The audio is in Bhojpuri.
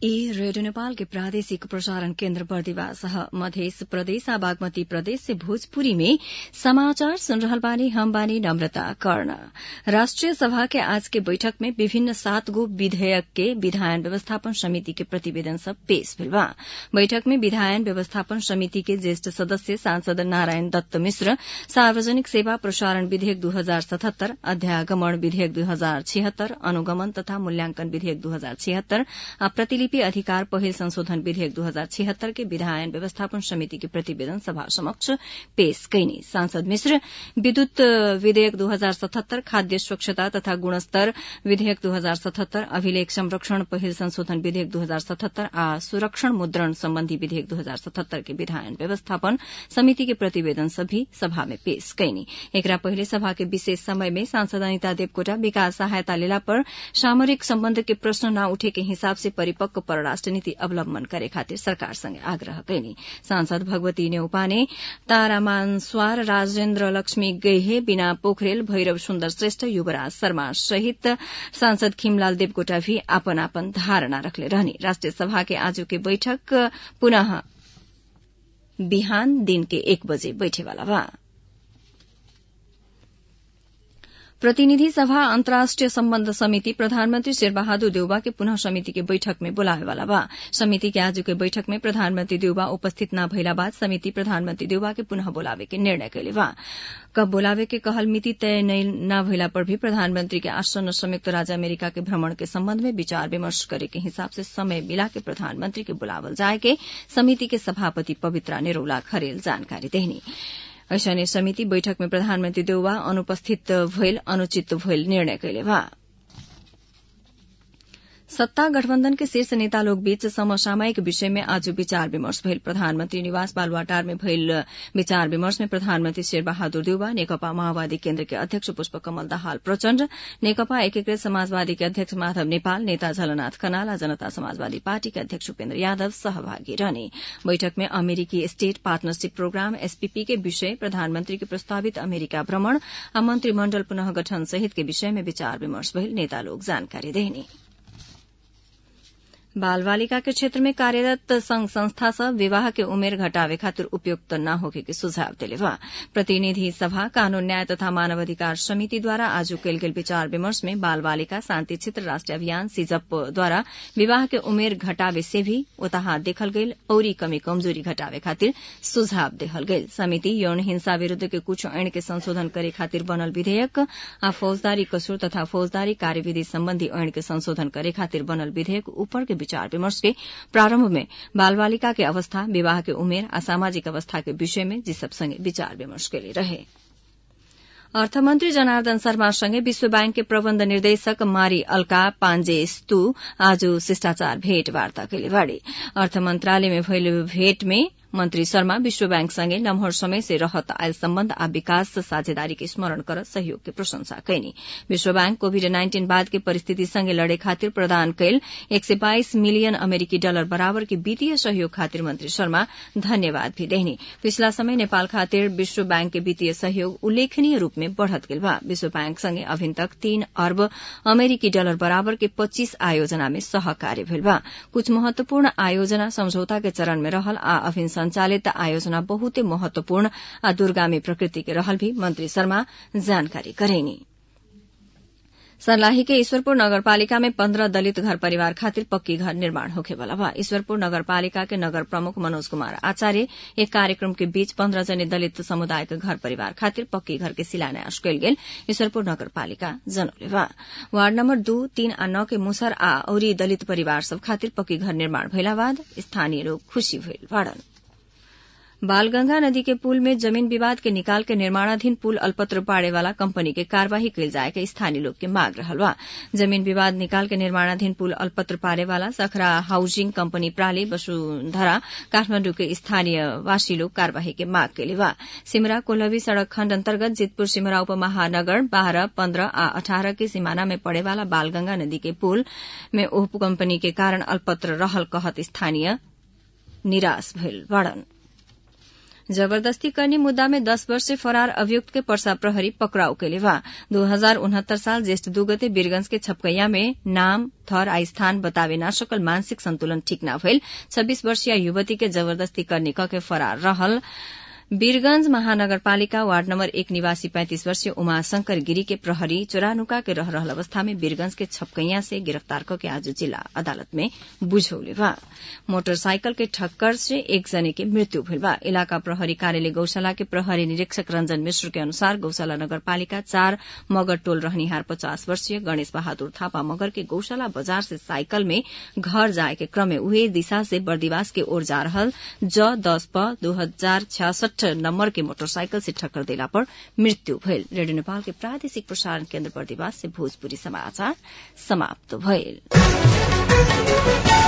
ई रेडियो नेपाल के प्रादेशिक प्रसारण केन्द्र बर्दिवास मध्य प्रदेश आ बागमती प्रदेश से भोजपुरी में समाचार सुन रहल बानी हम बानी नम्रता कर्ण राष्ट्रिय सभा के आज के बैठक में विभिन्न सात गो विधेयक के विधायन व्यवस्थापन समिति के प्रतिवेदन सब पेश भेल बा बैठक में विधायन व्यवस्थापन समिति के ज्येष्ठ सदस्य सांसद नारायण दत्त मिश्र सार्वजनिक सेवा प्रसारण विधेयक दू हजार सतहत्तर अध्यागमन विधेयक दू हजार छिहत्तर अनुगमन तथा मूल्यांकन विधेयक दू हजार छिहत्तर आ प्रतिलिपि अधिकार पहिल संशोधन विधेयक दू हजार छिहत्तर के विधायन व्यवस्थापन समिति के प्रतिवेदन सभा समक्ष पेश कैनी सांसद मिश्र विद्युत विधेयक दू हजार सतहत्तर खाद्य स्वच्छता तथा गुणस्तर विधेयक दू हजार सतहत्तर अभिलेख संरक्षण पहिल संशोधन विधेयक दू हजार सतहत्तर आ सुरक्षण मुद्रण सम्बन्धी विधेयक दू हजार सतहत्तर के विधायन व्यवस्थापन समिति के प्रतिवेदन सभी सभा में पेश कैनी एकरा पहिले सभा के विशेष समय में सांसद अनिता देवकोटा विकास सहायता लेला पर सामरिक सम्बन्ध के प्रश्न न उठे के हिसाब से परिपक्व परराष्ट्र नीति अवलम्बन करे खातिर सरकार संगे आग्रह कैनी सांसद भगवती नेउपाने तारामान स्वार राजेन्द्र लक्ष्मी गैहे बिना पोखरेल भैरव सुन्दर श्रेष्ठ युवराज शर्मा सहित सांसद खिमलाल देवकोटा भी आपन आपन धारणा रखले रहनी राष्ट्रिय सभा के आज के बैठक पुनः बिहान दिन के एक बजे बैठेवाला बा प्रतिनिधि सभा अन्तर्राष्ट्रिय सम्बन्ध समिति प्रधानमन्त्री शेरबहादुर देउबा के पुनः समिति के बैठक में बोलावेवाला बा समिति के आज के बैठक में प्रधानमन्त्री देउबा उपस्थित न भइला बाद समिति प्रधानमन्त्री देउबा के पुनः बोलावे के निर्णय कैले बा कब बोलावे के कहल मिति तय न भइला पर भी प्रधानमन्त्री के आसन्न संयुक्त राज्य अमेरिका के भ्रमण के सम्बन्ध में विचार विमर्श करे के हिसाब से समय मिला के प्रधानमन्त्री के बुलावल जाए के समिति के सभापति पवित्रा निरौला खरेल जानकारी देहनी ऐसने समिति बैठक में प्रधानमन्त्री देउवा अनुपस्थित भइल अनुचित भइल निर्णय कैले बा सत्ता गठबन्धन के शीर्ष नेता लोग बीच समसामयिक विषय में आज विचार विमर्श भइल प्रधानमन्त्री निवास बालुवाटार में भइल विचार विमर्श में प्रधानमन्त्री शेरबहादुर देउवा नेकपा माओवादी केन्द्र के अध्यक्ष पुष्पकमल दाहाल प्रचण्ड नेकपा एकीकृत समाजवादी के अध्यक्ष माधव नेपाल नेता झलनाथ खनाल जनता समाजवादी पार्टी के अध्यक्ष उपेन्द्र यादव सहभागी रहने बैठक में अमेरिकी स्टेट पार्टनरशिप प्रोग्राम एसपीपी के विषय प्रधानमन्त्री के प्रस्तावित अमेरिका भ्रमण आ मन्त्रीमण्डल पुनः गठन सहित के विषय में विचार विमर्श भइल नेता लोग जानकारी देने बाल बालिका के क्षेत्र में कार्यरत संघ संस्था सब विवाह के उमेर घटावे खातिर उपयुक्त न होके के सुझाव दिले बा प्रतिनिधि सभा कानून न्याय तथा मानव अधिकार समिति द्वारा आज कैल गेल विचार विमर्श में बाल बालिका शान्ति क्षेत्र राष्ट्रिय अभियान सिजप द्वारा विवाह के उमेर घटावे से भी उताहा देखल गईल औरी कमी कमजोरी घटावे खातिर सुझाव देहल गईल समिति यौन हिंसा विरूद्ध के कुछ ऐन के संशोधन करे खातिर बनल विधेयक आ फौजदारी कसूर तथा फौजदारी कार्यविधि सम्बन्धी ऐन के संशोधन करे खातिर बनल विधेयक ऊपर के विचार विमर्श के प्रारंभ में बाल बालिका के अवस्था विवाह के उमेर आ सामाजिक अवस्था के विषय में जिसब संगे विचार विमर्श के लिए रहे अर्थमन्त्री जनार्दन शर्मासँगै विश्व ब्याङ्क के प्रबन्ध निर्देशक मारी अल्का पाण्जेस्तु आज शिष्टाचार भेटवार्ता कैले बाड़े अर्थ मन्त्रालय में भइल भेट में मन्त्री शर्मा विश्व बैंक सँगै लम्हर समय से रहत आयल सम्बन्ध आ विकास साझेदारी के स्मरण कर सहयोग के प्रशंसा कैनी विश्व बैंक कोविड नाइन्टीन बाद के परिस्थिति सँगै लड़े खातिर प्रदान कैल एक सय बाइस मिलियन अमेरिकी डलर बराबर के वित्तीय सहयोग खातिर मन्त्री शर्मा धन्यवाद भी देहनी पिछला समय नेपाल खातिर विश्व बैंक के वित्तीय सहयोग उल्लेखनीय रूप में बढ़त गेल बा विश्व बैंक सँगै अभिन तक तीन अर्ब अमेरिकी डलर बराबर के पच्चीस आयोजना में सहकार्य भेल बा कुछ महत्वपूर्ण आयोजना समझौता के चरण में रहल आ अभिन संचालित आयोजना बहुते महत्वपूर्ण आ दूरगामी प्रकृति के रहल भी मंत्री शर्मा जानकारी करेनी सर्लाही के ईश्वरपुर नगरपालिका में पन्द्रह दलित घर परिवार खातिर पक्की घर निर्माण होखे वाला बा ईश्वरपुर नगरपालिका के नगर प्रमुख मनोज कुमार आचार्य एक कार्यक्रम के बीच पन्द्रह जने दलित समुदाय के घर परिवार खातिर पक्की घर के शिलान्यास कयल गेल ईश्वरपुर नगरपालिका जनौले बा वार्ड नम्बर दू तीन आ नौ के मुसर आ औरी दलित परिवार सब खातिर पक्की घर निर्माण भइला बाद स्थानीय लोग खुशी भइल बाड़न बालगंगा नदी के पुल में जमीन विवाद के निकाल के निर्माणाधीन पुल अल्पत्र पाड़े वाला कंपनी के कार्यवाही कल जाए के स्थानीय लोग के मांग रहल बा जमीन विवाद निकाल के निर्माणाधीन पुल अल्पत्र पाड़े वाला सखरा हाउसिंग कंपनी प्राली वसुंधरा काठमांडू के स्थानीय वासी लोग कार्यवाही के मांग के बा सिमरा कोल्हवी सड़क खण्ड अन्तर्गत जितपुर सिमरा उपमहानगर बाह्र पन्ध्र आ अठारह के सीमाना में पड़े वाला बालगंगा नदी के पुल में ओह कंपनी के कारण अल्पत्र रहल कहत स्थानीय निराश भइल बाड़न जबरदस्ती करने मुद्दा में दस वर्ष से फरार अभियुक्त के पर्सा प्रहरी पकड़ाउ कैले बा दो हजार उनहत्तर साल ज्येष्ठ दू गते वीरगंज के छपकैया में नाम थर आ स्थान बतावे ना सकल मानसिक संतुलन ठीक न भइल छब्बीस वर्षीय युवती के जबरदस्ती करने के फरार रहल वीरगंज महानगरपालिका वार्ड नम्बर एक निवासी पैंतीस वर्षीय उमाशंकर गिरी के प्रहरी चोरानुका के रह रहल अवस्था में वीरगंज के छपकैया से गिरफ्तार करके आज जिला अदालत में बुझौले बा मोटरसाइकिल के ठक्कर से एक जने के मृत्यु भइल बा इलाका प्रहरी कार्यालय गौशाला के प्रहरी निरीक्षक रंजन मिश्र के अनुसार गौशाला नगरपालिका चार मगर टोल रहनिहार पचास वर्षीय गणेश बहादुर थापा मगर के गौशाला बाजार से साइकिल में घर जाए के क्रम में उहे दिशा से बर्दिवास के ओर जा रहल ज दस प दो हजार छियासठ नम्बर के मोटरसाइकिल से ठक्कर देला पर मृत्यु भइल रेडियो नेपाल के प्रादेशिक प्रसारण केन्द्र बर्दिवास से भोजपुरी समाचार समाप्त भइल